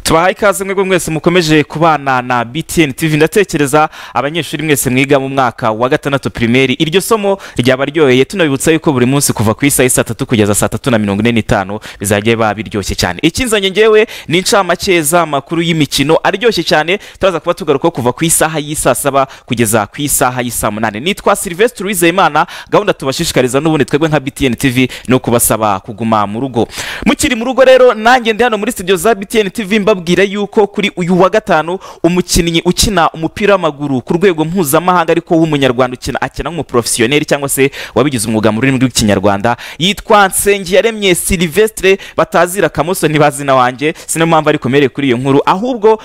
tubahaye ikaze mwebwe mwese mukomeje kubana na btn tv ndatekereza abanyeshuri mwese mwiga mu mwaka wa gatandatu pirimeri iryo somo ryaba ryoheye tunabibutsa yuko buri munsi kuva ku isaha saa tatu kugeza saa tatu na mirongo ine n'itanu bizajya biba biryoshye cyane ikinzanye ngewe ni incamake z'amakuru y'imikino aryoshye cyane turaza kuba tugaruka kuva ku isaha y'isaa saba kugeza ku isaha y'isaa munani nitwa silvestre uwizeyimana gahunda tubashishikariza n'ubundi twebwe nka btn tv ni ukubasaba kuguma mu rugo mukiri mu rugo rero nanjye ndi hano muri studio za btn tv mbabwira yuko kuri uyu wa gatanu umukinnyi ukina umupira w'amaguru ku rwego mpuzamahanga ariko w'umunyarwanda ukina akina nk'umuporofesiyoneri cyangwa se wabigize umwuga mu rurimi rw'ikinyarwanda yitwa nsengiyaremye silvestre batazira akamoso ntibazi na wanjye sinayo mpamvu ari komere kuri iyo nkuru ahubwo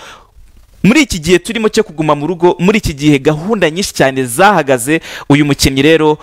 muri iki gihe turimo cyo kuguma mu rugo muri iki gihe gahunda nyinshi cyane zahagaze uyu mukinnyi rero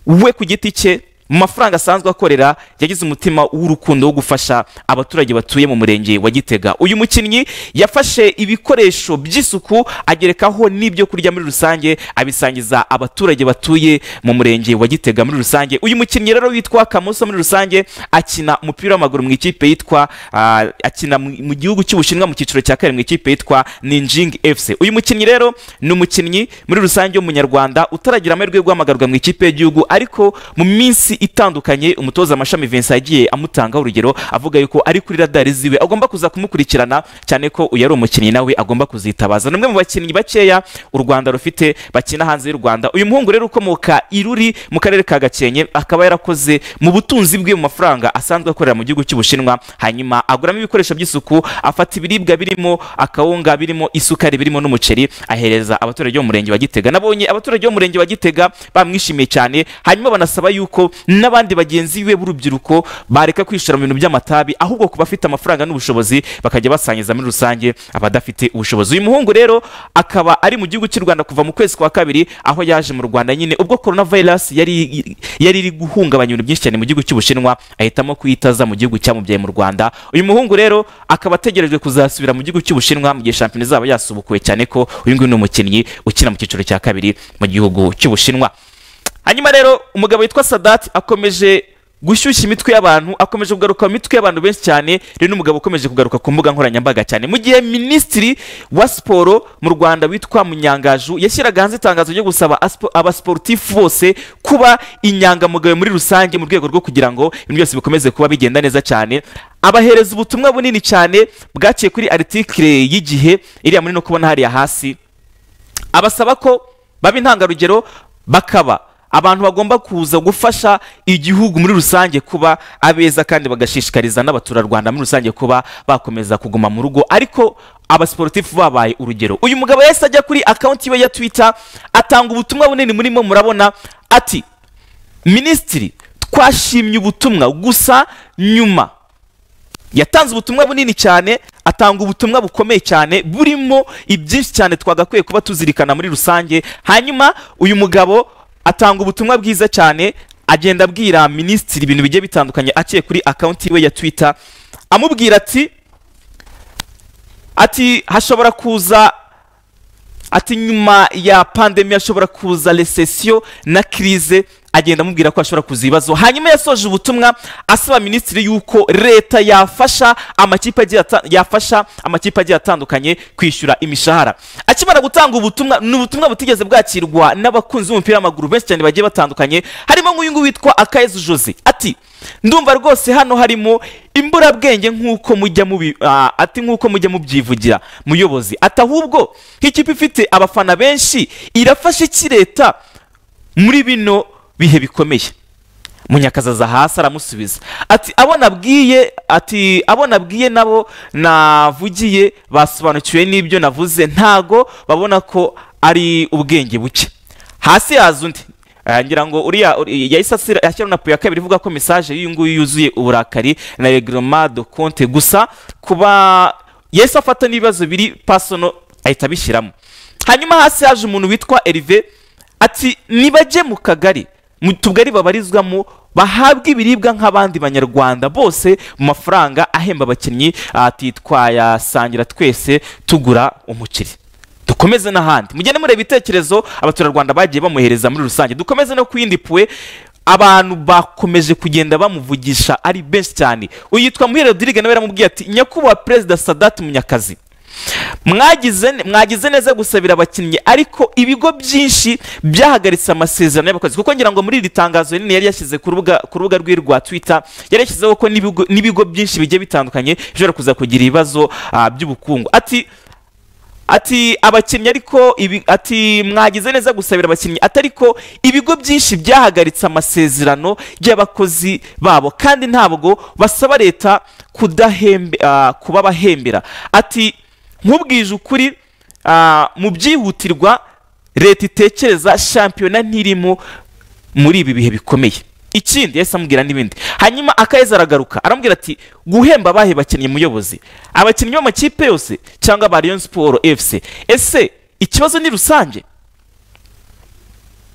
we ku giti cye mu mafaranga asanzwe akorera yagize umutima w'urukundo wo gufasha abaturage batuye mu murenge wa gitega uyu mukinnyi yafashe ibikoresho by'isuku agerekaho n'ibyo kurya muri rusange abisangiza abaturage batuye mu murenge wa gitega muri rusange uyu mukinnyi rero witwa kamoso muri rusange akina umupira w'amaguru mu ikipe yitwa ah, akina mu mu gihugu cy'ubushinwa mu cyiciro cya kane mu ikipe yitwa ninjing fc uyu mukinnyi rero ni umukinnyi muri rusange w'umunyarwanda utaragira amahirwe yo guhamagarwa mu ikipe y'igihugu ariko mu minsi itandukanye umutoza amashami vincent yagiye amutangaho urugero avuga yuko ari kuri radari ziwe agomba kuza kumukurikirana cyane ko uyu ari umukinnyi nawe agomba kuzitabaza ni umwe mu bakinnyi bakeya u rwanda rufite bakina hanze y'u rwanda uyu muhungu rero ukomoka i Ruri mu karere ka gakenke akaba yarakoze mu butunzi bwe mu mafaranga asanzwe akorera mu gihugu cy'ubushinwa hanyuma aguramo ibikoresho by'isuku afata ibiribwa birimo akawunga birimo isukari birimo n'umuceri ahereza abaturage bo mu murenge wa gitega nabonye abaturage bo mu murenge wa gitega bamwishimiye cyane hanyuma banasaba yuko n'abandi bagenzi be b'urubyiruko bareka kwishora mu bintu by'amatabi ahubwo ku bafite amafaranga n'ubushobozi bakajya basangiza muri rusange abadafite ubushobozi uyu muhungu rero akaba ari mu gihugu cy'u rwanda kuva mu kwezi kwa kabiri aho yaje mu rwanda nyine ubwo korona vayirasi yari yari iri guhungabanya ibintu byinshi cyane mu gihugu cy'ubushinwa ahitamo kuyitaza mu gihugu cyamubyaye mu rwanda uyu muhungu rero akaba ategerejwe kuzasubira mu gihugu cy'ubushinwa mu gihe shampiyona izaba yasubukuwe cyane ko uyu nguyu ni umukinnyi ukina mu cyiciro cya kabiri mu gihugu cy'ubushinwa hanyuma rero umugabo witwa sadati akomeje gushyushya imitwe y'abantu akomeje kugaruka mu mitwe y'abantu benshi cyane rero n'umugabo ukomeje kugaruka ku mbuga nkoranyambaga cyane mu gihe minisitiri wa siporo mu rwanda witwa munyangaju yashyiraga hanze itangazo ryo gusaba asipo- abasiporutifu bose kuba inyangamugayo muri rusange mu rwego rwo kugira ngo ibintu byose bikomeze kuba bigenda neza cyane abahereza ubutumwa bunini cyane bwaciye kuri aritikire y'igihe iriya muri no kubona hariya hasi abasaba ko baba intangarugero bakaba abantu bagomba kuza gufasha igihugu muri rusange kuba abeza kandi bagashishikariza n'abaturarwanda muri rusange kuba bakomeza kuguma mu rugo ariko abasiporutifu babaye urugero uyu mugabo yahise ajya kuri akawunti yiwe ya twita atanga ubutumwa bunini murimo murabona ati minisitiri twashimye ubutumwa gusa nyuma yatanze ubutumwa bunini cyane atanga ubutumwa bukomeye cyane burimo ibyinshi cyane twagakwiye kuba tuzirikana muri rusange hanyuma uyu mugabo atanga ubutumwa bwiza cyane agenda abwira minisitiri ibintu bigiye bitandukanye aciye kuri akawunti yiwe ya twita amubwira ati ati hashobora kuza ati nyuma ya pandemi hashobora kuza resesiyo na kirize agenda amubwira ko hashobora kuza ibibazo hanyuma yasoje ubutumwa asaba minisitiri yuko leta yafasha amakipe agiye ata- yafasha amakipe agiye atandukanye kwishyura imishahara akimara gutanga ubutumwa ni ubutumwa butigeze bwakirwa n'abakunzi b'umupira w'amaguru benshi cyane bagiye batandukanye harimo nk'uyu nguyu witwa akayezu jose ati ndumva rwose hano harimo imburabwenge nk'uko mujya mubi ah, ati nk'uko mujya mubyivugira muyobozi ati ahubwo nk'ikipe ifite abafana benshi irafasha iki leta muri bino bihe bikomeye munyakazaza hasi aramusubiza ati abo nabwiye ati abo nabwiye nabo navugiye basobanukiwe n'ibyo navuze ntago babona ko ari ubwenge buke hasi yaza undi Eh, ngira ngo uriya uri- yahise asira- ashyiraho na puyo ya kabiri ivuga ko mesaje y'uyu nguyu yuzuye uburakari na reglement de compte gusa kuba yahise afata n'ibibazo biri pasono ahita abishyiramo hanyuma hasi haje umuntu witwa erive ati nibajye mu kagari mu tugari babarizwamo bahabwa ibiribwa nk'abandi banyarwanda bose mu mafaranga ahemba abakinnyi ati twayasangira twese tugura umuceri dukomeze n'ahandi mugende mureba ibitekerezo abaturarwanda bagiye bamuhereza muri rusange dukomeze no ku yindi puwe abantu bakomeje kugenda bamuvugisha ari benshi cyane uyu yitwa muhire rodrigue nawe yaramubwiye ati nyakubahwa perezida sadati munyakazi mwagize ne- mwagize neza gusabira abakinnyi ariko ibigo byinshi byahagaritse amasezerano y'abakozi kuko ngira ngo muri iri tangazo rinini yari yashyize ku rubuga ku rubuga rwe rwa twitter yari yashyizeho ko n'ibigo- n'ibigo byinshi bigiye bitandukanye bishobora kuza kugira ibibazo ah, by'ubukungu ati ati abakinnyi ariko ibi- ati mwagize neza gusabira abakinnyi ati ariko ibigo byinshi byahagaritse amasezerano y'abakozi babo kandi ntabwo basaba leta kudahembe ah, kubabahembera ati nkubwije ukuri ah, mu byihutirwa leta itekereza shampiyona ntirimo muri ibi bihe bikomeye ikindi yahise amubwira n'ibindi hanyuma akaheza aragaruka aramubwira ati guhemba abahe bakinnyi muyobozi abakinnyi b'amakipe yose cyangwa ba Rayon Sport FC ese ikibazo ni rusange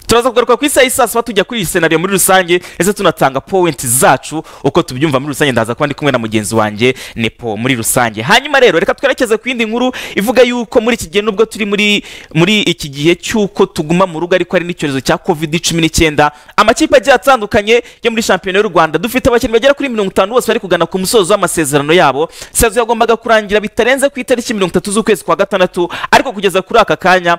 turaza kugaruka ku isaha y'isaa saba tujya kuri iyi senariyo muri rusange ndetse tunatanga powenti zacu uko tubyumva muri rusange ndaza kuba ndi kumwe na mugenzi wanjye nepo muri rusange hanyuma rero reka twerekeze ku yindi nkuru ivuga yuko muri iki gihe nubwo turi muri muri iki gihe cy'uko tuguma mu rugo ariko hari n'icyorezo cya covid cumi n'icyenda amakipe agiye atandukanye yo muri shampiyona y'u rwanda dufite abakinnyi bagera kuri mirongo itanu bose bari kugana ku musozo w'amasezerano yabo sezo yagombaga kurangira bitarenze ku itariki mirongo itatu z'ukwezi kwa gatandatu ariko kugeza kuri aka kanya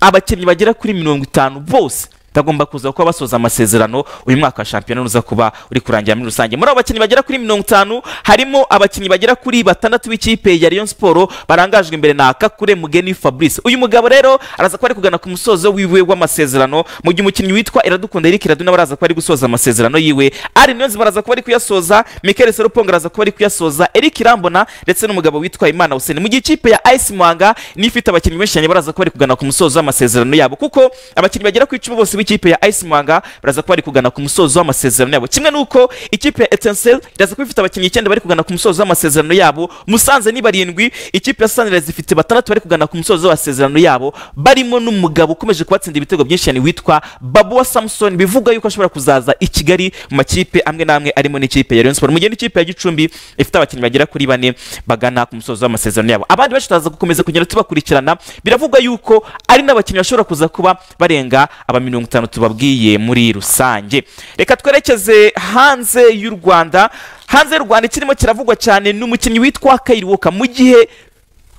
abakinnyi bagera kuri mirongo itanu bose bagomba kuza kuba basoza amasezerano uyu mwaka wa shampiyona uza kuba uri kurangira muri rusange muri abo bakinnyi bagera kuri mirongo itanu harimo abakinnyi bagera kuri batandatu b'ikipe ya Rayon Sport barangajwe imbere na Kakure Mugeni Fabrice uyu mugabo rero araza kuba ari kugana ku musozo wiwe w'amasezerano mu gihe umukinnyi witwa Iradukunda Eric Iraduna baraza kuba ari gusoza amasezerano yiwe Ari Niyonzi baraza kuba ari kuyasoza Michael Seruponga araza kuba ari kuyasoza Eric Irambona ndetse n'umugabo witwa Imana Hussein mu gihe ikipe ya AS Muhanga n'ifite abakinnyi benshi cyane baraza kuba bari kugana ku musozo w'amasezerano yabo kuko abakinnyi bagera ku icumi bose b'ikipe ya AS Muhanga baraza kuba bari kugana ku musozo w'amasezerano yabo kimwe n'uko ikipe ya Etincelle iraza kuba ifite abakinnyi icyenda bari kugana ku musozo w'amasezerano yabo Musanze ni barindwi ikipe ya Sunrise ifite batandatu bari kugana ku musozo w'amasezerano yabo barimo n'umugabo ukomeje kubatsinda ibitego byinshi cyane witwa Babuwa Samson bivuga yuko ashobora kuzaza i Kigali mu makipe amwe n'amwe arimo n'ikipe ya Rayon Sport mu gihe n'ikipe ya Gicumbi ifite abakinnyi bagera kuri bane bagana ku musozo w'amasezerano yabo abandi benshi turaza gukomeza kugenda tubakurikirana biravugwa yuko ari n'abakinnyi bashobora kuza kuba barenga aba mirongo itanu tubabwiye muri rusange reka twerekeze hanze y'u Rwanda hanze y'u Rwanda ikirimo kiravugwa cyane ni umukinnyi witwa Kyle Walker mu gihe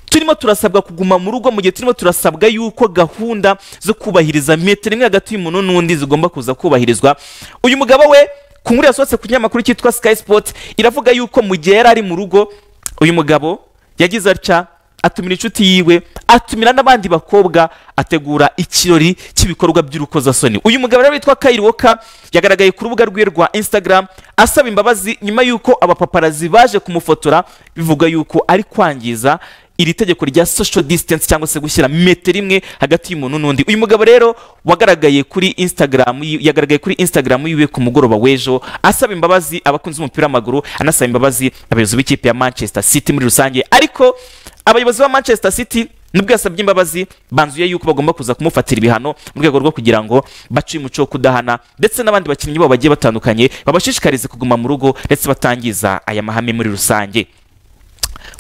turimo turasabwa kuguma mu rugo mu gihe turimo turasabwa yuko gahunda zo kubahiriza metero imwe hagati y'umuntu n'undi zigomba kuza kubahirizwa uyu mugabo we ku nkuru yasohotse ku kinyamakuru cyitwa sky sport iravuga yuko mu gihe yari ari mu rugo uyu mugabo yagize atya atumira inshuti yiwe atumira n'abandi bakobwa ategura ikirori cy'ibikorwa by'urukozasoni uyu mugabo rero witwa Kyle Walker yagaragaye ku rubuga rwe rwa Instagram asaba imbabazi nyuma y'uko abapaparazi baje kumufotora bivuga yuko ari kwangiza iri tegeko rya social distance cyangwa se gushyira metero imwe hagati y'umuntu n'undi uyu mugabo rero wagaragaye kuri instagram yi- yagaragaye kuri instagram yiwe ku mugoroba w'ejo asaba imbabazi abakunzi b'umupira w'amaguru anasaba imbabazi abayobozi b'ikipe ya manchester city muri rusange ariko abayobozi ba manchester city nubwo yasabye imbabazi banzuye yuko bagomba kuza kumufatira ibihano mu rwego rwo kugira ngo bace umuco wo kudahana ndetse n'abandi bakinnyi babo bagiye batandukanye babashishikarize kuguma mu rugo ndetse batangiza aya mahame muri rusange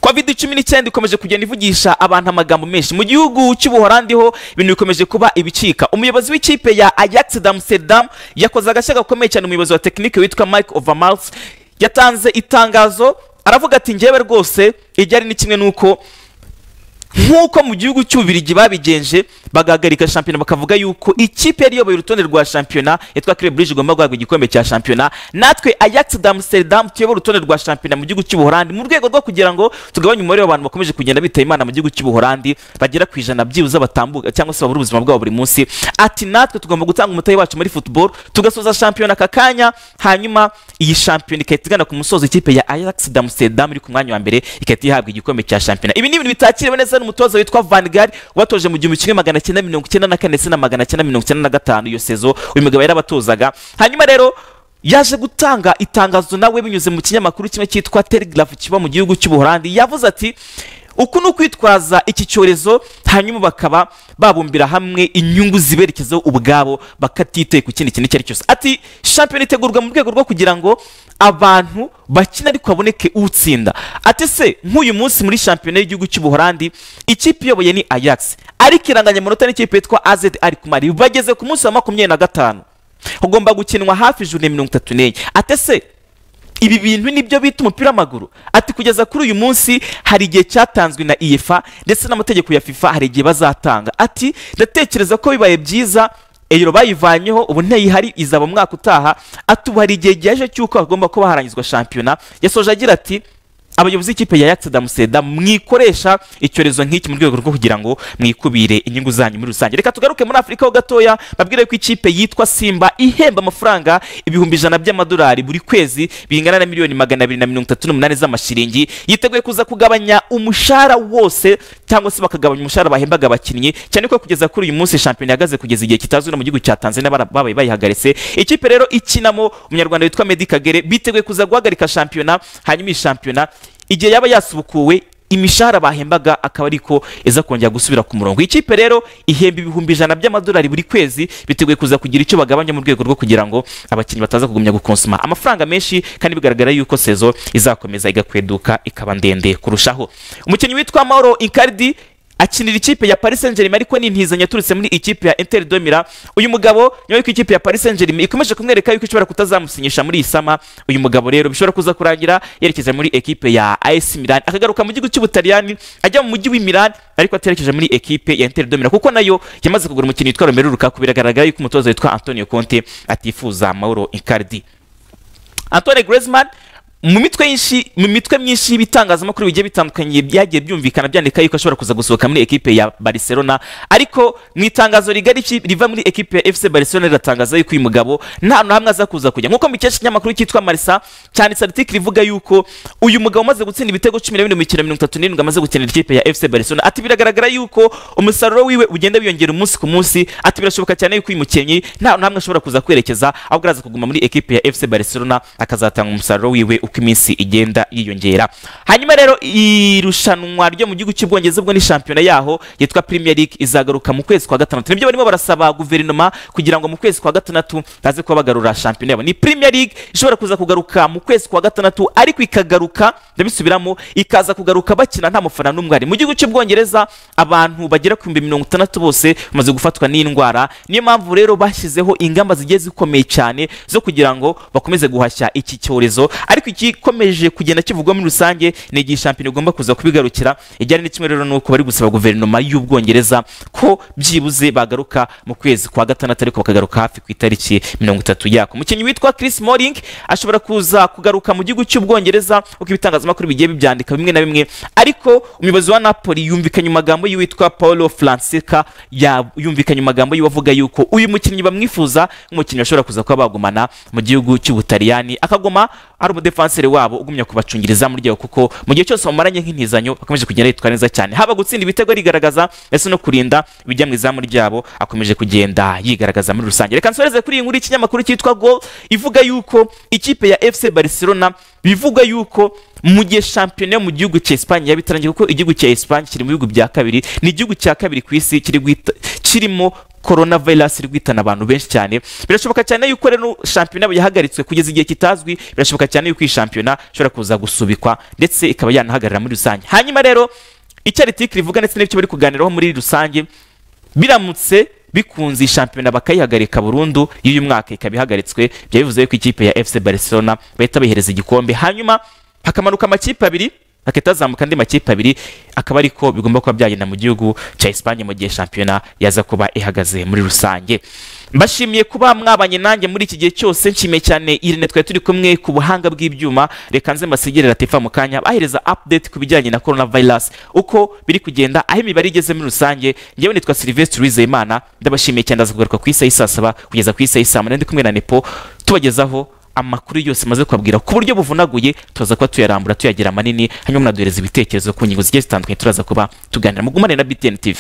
covid cumi n'icyenda ikomeje kugenda ivugisha abantu amagambo menshi mu gihugu cy'ubuholandi ho ibintu bikomeje kuba ibicika umuyobozi w'ikipe ya ajax d'amsterdam yakoze agashya gakomeye cyane umuyobozi wa tekinike witwa mike overmals yatanze itangazo aravuga ati njyewe rwose iryari ni kimwe n'uko nk'uko mu gihugu cy'ububirigi babigenje bagahagarika shampiyona bakavuga yuko ikipe yari iyoboye urutonde rwa shampiyona yitwa Club Brugge igomba guhabwa igikombe cya shampiyona natwe Ajax d'Amsterdam tuyobora urutonde rwa shampiyona mu gihugu cy'Ubuholandi mu rwego rwo kugira ngo tugabanye umubare w'abantu bakomeje kugenda bitaba Imana mu gihugu cy'Ubuholandi bagera ku ijana byibuze batambuka cyangwa se babura ubuzima bwabo buri munsi ati natwe tugomba gutanga umutahe wacu muri football tugasoza shampiyona aka kanya hanyuma iyi shampiyona ikahita igana ku musozo ikipe ya Ajax d'Amsterdam iri ku mwanya wa mbere ikahita ihabwa igikombe cya shampiyona ibi ni ibintu bitakiriwe neza n'umutoza witwa Van Gaal watoje mu gihumbi kimwe magana cyenda mirongo icyenda na kane ndetse na magana cyenda mirongo icyenda na gatanu iyo sezo uyu mugabo yarabatozaga hanyuma rero yaje gutanga itangazo nawe binyuze mu kinyamakuru kimwe cyitwa Telegraph kiba mu gihugu cy'Ubuholandi yavuze ati uku ni ukwitwaza iki cyorezo hanyuma bakaba babumbira hamwe inyungu ziberekezaho ubwabo bakatitaye ku kindi kintu icyo ari cyo cyose ati shampiyona itegurwa mu rwego rwo kugira ngo abantu bakina ariko haboneke utsinda ati se nk'uyu munsi muri shampiyona y'igihugu cy'ubuholandi ikipe iyoboye ni ajax ariko iranganyamunota n'ikipe yitwa az ari kumari bageze ku munsi wa makumyabiri na gatanu ugomba gukinwa hafi ijana na mirongo itatu n'enye ate se ibi bintu nibyo bita umupira w'amaguru ati kugeza kuri uyu munsi hari igihe cyatanzwe na iyefa ndetse n'amategeko ya fifa hari igihe bazatanga ati ndatekereza ko bibaye byiza eyiro bayivanyeho ubu ntayihari izaba mwaka utaha ati ubu hari igihe gihije cy'uko hagomba kuba harangizwa shampiyona yasoje agira ati abayobozi b'ikipe ya yakisi damuseda mwikoresha icyorezo nk'iki mu rwego rwo kugira ngo mwikubire inyungu zanyu muri rusange reka tugaruke muri afurika ho gatoya babwire ko ikipe yitwa simba ihemba amafaranga ibihumbi ijana by'amadolari buri kwezi bingana na miliyoni magana abiri na mirongo itatu n'umunani z'amashiringi yiteguye kuza kugabanya umushahara wose cyangwa se bakagabanya umushahara bahembaga abakinnyi cyane ko kugeza kuri uyu munsi shampiyona ihagaze kugeza igihe kitazwi no mu gihugu cya tanzania bara- babaye bayihagaritse ikipe rero ikinamo umunyarwanda witwa medi kagere biteguye kuza guhagarika shampiyona hanyuma iyi shampiyona igihe yaba yasubukuwe imishahara bahembaga akaba ariko iza kongera gusubira ku murongo Iyi kipe rero ihemba ibihumbi ijana by'amadolari buri kwezi biteguye kuza kugira icyo bagabanya mu rwego rwo kugira ngo abakinnyi bataza kugumya gukonsoma amafaranga menshi kandi bigaragara yuko sezo izakomeza igakweduka ikaba ndende kurushaho umukinnyi witwa mauro incardi akinira ikipe ya Paris Saint-Germain ariko ni intizanyo yaturutse muri ikipe ya Inter de Milan uyu mugabo nyuma y'uko ikipe ya Paris Saint-Germain ikomeje kumwereka yuko ishobora kutazamusinyisha muri iyi sama uyu mugabo rero bishobora kuza kurangira yerekeza muri ekipe ya AS Milan akagaruka mu gihugu cy'Ubutaliyani ajya mu mujyi w'i Milan ariko aterekeje muri ekipe ya Inter de Milan kuko nayo yamaze kugura umukinnyi witwa Romelu Lukaku biragaragara yuko umutoza witwa Antonio Conte atifuza Mauro Icardi Antoine Griezmann mu mitwe yinshi mu mitwe myinshi y'ibitangazamakuru bigiye bitandukanye byagiye byumvikana byandika yuko ashobora kuza gusohoka muri ekipe ya Barcelona ariko mu itangazo rigari ki- riva muri ekipe ya FC Barcelona riratangaza yuko uyu mugabo nta na hamwe aza kuza kujya nk'uko mukesha ikinyamakuru cyitwa Marisa cyane article rivuga yuko uyu mugabo umaze gutsinda ibitego cumi na bine mu mikino mirongo itatu n'irindwi amaze gukinira ikipe ya FC Barcelona ati biragaragara yuko umusaruro wiwe ugenda wiyongera umunsi ku munsi ati birashoboka cyane yuko uyu mukinnyi nta na hamwe ashobora kuza kwerekeza ahubwo araza kuguma muri ekipe ya FC Barcelona akazatanga umusaruro wiwe uko iminsi igenda yiyongera hanyuma rero irushanwa ryo mu gihugu cy'ubwongereza ubwo ni shampiyona yaho yitwa Premier League izagaruka mu kwezi kwa gatandatu nibyo barimo barasaba guverinoma kugira ngo mu kwezi kwa gatandatu baze kuba bagarura shampiyona yabo ni Premier League ishobora kuza kugaruka mu kwezi kwa gatandatu ariko ikagaruka ndabisubiramo ikaza kugaruka bakina nta mufana n'umwe ari mu gihugu cy'ubwongereza abantu bagera ku bihumbi mirongo itandatu bose bamaze gufatwa n'indwara niyo mpamvu rero bashyizeho ingamba zigiye zikomeye cyane zo kugira ngo bakomeze guhashya iki cyorezo ariko igikomeje kugenda kivugwa muri rusange ni igihe shampiyona igomba kuza kubigarukira ijyanye ni kimwe rero ni uko bari gusaba guverinoma y'ubwongereza ko byibuze bagaruka mu kwezi kwa gatandatu ariko bakagaruka hafi ku itariki mirongo itatu yako umukinnyi witwa Chris Smalling ashobora kuza kugaruka mu gihugu cy'ubwongereza uko ibitangazamakuru bigiye bibyandika bimwe na bimwe ariko umuyobozi wa Napoli yumvikanye mu magambo y'uwitwa Paolo Fonseca ya- yumvikanye mu magambo yiwe avuga yuko uyu mukinnyi bamwifuza nk'umukinnyi bashobora kuza kuba bagumana mu gihugu cy'ubutaliyani akaguma ari umudefanseri wabo ugumya kubacungiriza muri ryawo kuko mu gihe cyose bamaranye nk'intizanyo bakomeje kugenda yitwara neza cyane haba gutsinda ibitego arigaragaza ndetse no kurinda ibijya mu izamu ryabo akomeje kugenda yigaragaza muri rusange reka nsoreze kuri iyi nkuru y'ikinyamakuru cyitwa gol ivuga yuko ikipe ya fc barcelona bivuga yuko mu gihe shampiyona yo mu gihugu cya Espagne yabitarangiye kuko igihugu cya Espagne kiri mu bihugu bya kabiri ni igihugu cya kabiri ku isi kiri guhita- kirimo korona virusi iri guhitana abantu benshi cyane birashoboka cyane yuko rero shampiyona yabo yahagaritswe kugeza igihe kitazwi birashoboka cyane yuko iyi shampiyona ishobora kuza gusubikwa ndetse ikaba yanahagarara muri rusange hanyuma rero icyo aritikiri rivuga ndetse n'ibyo bari kuganiraho muri rusange biramutse bikunze iyi shampiyona bakayihagarika burundu y'uyu mwaka ikaba ihagaritswe byaba bivuze yuko ikipe ya fc barcelona bahita bayihereza igikombe hanyuma hakamanuka amakipe abiri hakahita hazamuka andi makipe abiri akaba ariko bigomba kuba byagenda mu gihugu cya Espagne mu gihe shampiyona yaza kuba ihagaze muri rusange mbashimiye kuba mwabanye nanjye muri iki gihe cyose nshimiye cyane Irene twari turi kumwe ku buhanga bw'ibyuma reka nze mbasigire latifa mu kanya bahereza update ku bijyanye na corona virus uko biri kugenda aho imibare igeze muri rusange ngewe nitwa Sylvestre Uwizeyimana ndabashimiye cyane ndaza kugaruka ku isaha y'i saa saba kugeza ku isaha y'i saa munani ndi kumwe na Nepo tubagezaho amakuru yose maze kubabwira ku buryo buvunaguye turaza kuba tuyarambura tuyagira manini hanyuma munaduhereza ibitekerezo ku ngingo zigiye zitandukanye turaza kuba tuganira mugumane na BTN TV